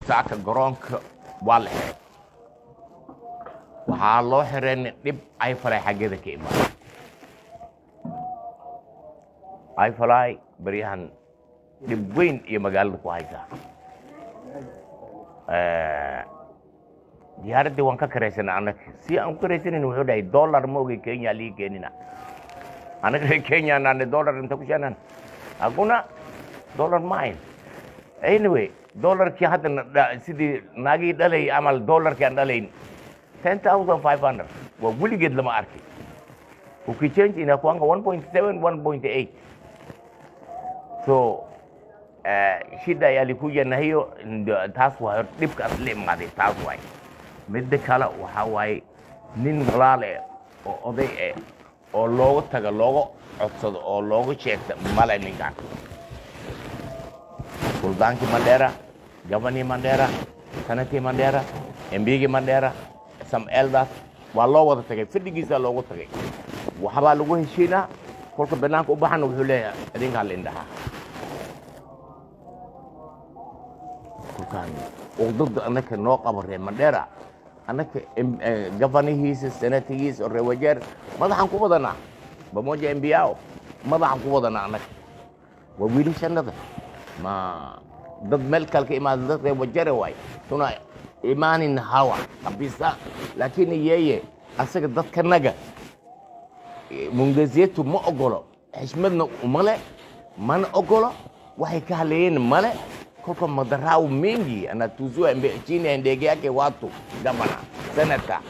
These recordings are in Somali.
saaka garoonka waa la xiray waxaa loo xireen dhib ay falay xaggeeda ka imaada ay falay baryahan dhib weyn iyo magaalada ku haysaa diyaaraddii waan ka karaysana annaga si aan ku karaysanan wuxuu dhahay dollar ma ogay kenya lii keenina annaga reer kenya naane dollar inta ku sheenan hakuna dollar ma ayn anyway dollarkii hadda na dha- sidii naagii dhalay amal dollarkii aan dhalayn ten thousand five hundred waa weligeed lama arkay ukichange inakuanga one point seven one point eight so eh, shida yalikuja na hiyo ndio taas waa dhibkaas la imaaday taas waay midda kale waxaa waaye nin walaal eh oo oday eh oo looga taga looga codsado oo looga sheegta male ninkaan suldaankii mandheera gabanii mandheera sanadkii mandheera embigii mandheera some elders waa loo wada tagay fadhigiisaa loogu tagay waxbaa lagu heshiinaa kolka banaanka u baxana wuxuu leeyahay idinkaa la indhahaa kolkaan uqdada annaka noo qabo reer mandheera annaka em- eh, gabanihiisa sanatigiisa oo reer wajeer madaxaan ku wadanaa bamoja embiao madaxaan ku wadanaa annaka waa wiilashannada ma dad meel kale ka imaada dad reer wajare waay tuna imaanin hawa kabisa lakini yeye asaga dadkanaga mungazetu ma ogolo xishmadna umale mana ogolo waxay ka haleeyeen male kolka madarau mengi anatuzua mbe- chini ya ndege yake watu gavana senata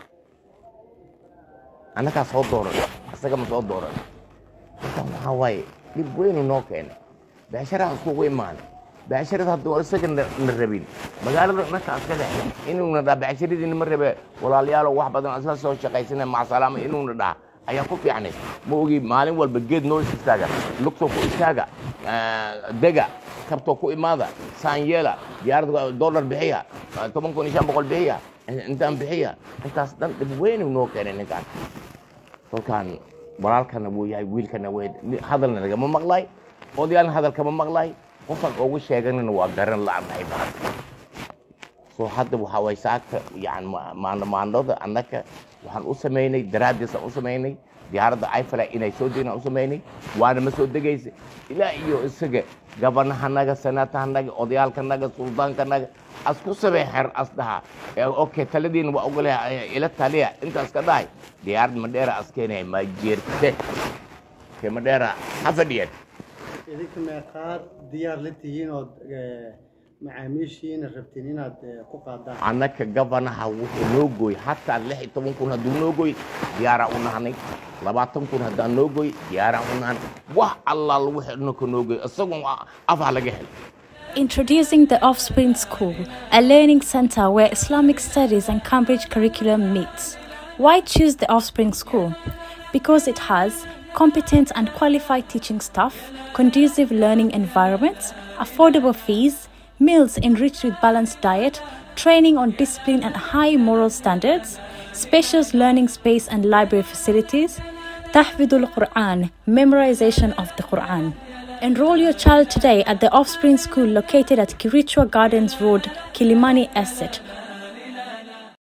annagaa soo dooran asaga ma soo dooran kolkan waxaa waaye dhib weynu noo keenay beesharaha iskugu imaanay beesharada hadduu isaga na na rabin magaalada dhanka askada inuuna dhaha beesharadiina ma rabe walaalayaalo wax badan isla soo shaqaysana macasalaama inuuna dhaha ayaa ku fiicnay ma ogi maalin walba geed noo istaaga lugtoo ku istaaga eh, dega kabtoo ku imaada saan yeela diyaarada dollar bixiya eh, toban kun iyo shan boqol bixiya eh, intaan bixiya intaas dhan dhib weynu noo keenay ninkaan kolkaan walaalkana wuu yahay wiilkana way hadalna nagama maqlay odayaalna hadal kama maqlay qofaan ugu sheeganina waa garan la-nahay baas so hadda waxaa way saaka yani maano maandoda annaka waxaan u samaynay daraaddiisaan u samaynay diyaaradda ayfala inay soo degaan u samaynay waana ma soo degaysa ilaa iyo isaga gabanahanaga senatahanaga odayaalkanaga suldaankanaga as ku samey xer as dhaha ee okay taladiina waa ogolahay ila taliya intaas ka dhahay diyaarad madheera as keenaya ma jeerte ke madheera ha fadhiyeen idinka meeqaad diyaar la tihiin ood eh, macaamiishiina rabtiin inaad eh, ku qaadaan annaka gabanaha wuxuu noo gooy hataa lix iyo toban kun hadduu noo gooy diyaaraa u nahnay labaatan kun haddaan noo gooy diyaaraa u nahnay wax allaal wixii dhanka noo gooy isagun afaa laga helay Introducing the Offspring School, a learning center where Islamic studies and Cambridge curriculum meets. Why choose the Offspring School? Because it has competent and qualified teaching staff, conducive learning environments, affordable fees, meals enriched with balanced diet, training on discipline and high moral standards, spacious learning space and library facilities, tahfidul Quran, memorization of the Quran. Enroll your child today at the Offspring School located at Kirichwa Gardens Road, Kilimani Estate,